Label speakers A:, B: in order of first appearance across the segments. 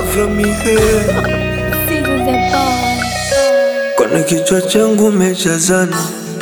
A: from me here.
B: Seasons and bars.
A: Kwenye kichwa changu umejazana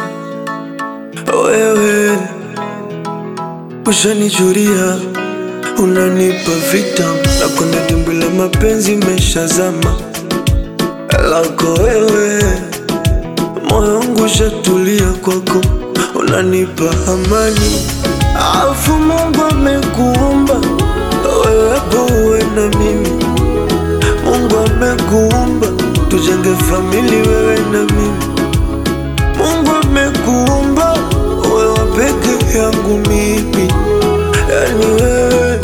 A: wewe, ushanichuria unanipa vitam na kwenye dimbwi la mapenzi meshazama lako wewe, moyo wangu ushatulia kwako, unanipa amani, afu Mungu amekuumba wewe hapo uwe na mimi Mungu amekuumba tujenge famili wewe na mimi. Mungu amekuumba wewe peke yangu mimi, yani wewe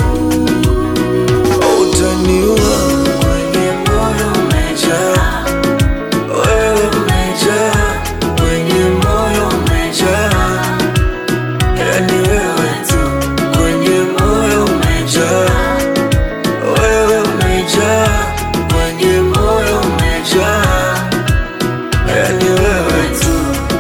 A: utaniua kwenye moyo umejaa, wewe umejaa kwenye moyo umejaa, yani wewe tu kwenye moyo umejaa wewe umejaa kwenye moyo umejaa, yani wewe tu.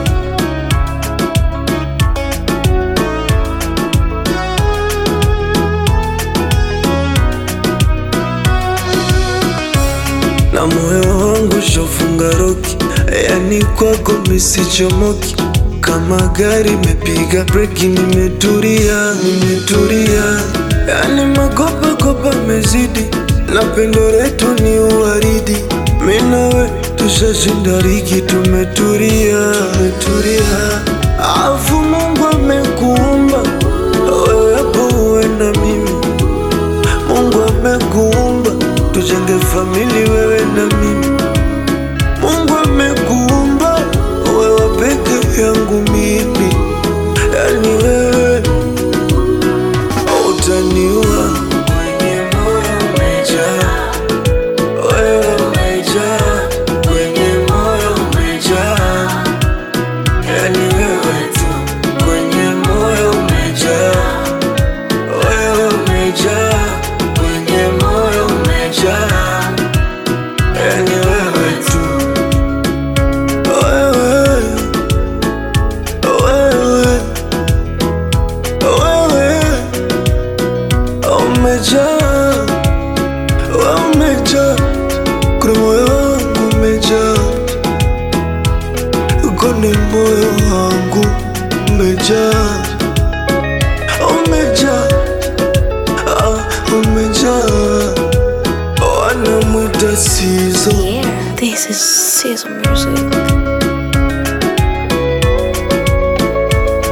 A: Na moyo wangu shofunga roki, yani kwako misichomoki kama gari mepiga breki, nimetulia, nimetulia, yani makopa kopa mezidi, na pendo letu ni uwaridi, mimi nawe tushashinda ligi, tumetulia, tumetulia, afu Mungu amekuumba wewe hapo uwe na mimi Mungu amekuumba tujenge famili wewe na mimi. Mungu amekuumba wewe peke yangu mimi, yani wewe utaniua kwenye moyo umejaa, wewe umejaa kwenye moyo umejaa, yani wewe tu kwenye moyo umejaa wewe umejaa kwenye moyo umejaa, yani wewe tu, wewe wewe wewe umejaa, wewe umejaa kwenye moyo wangu umejaa, kwenye moyo wangu umejaa, umejaa Ah, umejaa wanamwita sizo
B: Yeah, this is Sizzle Music.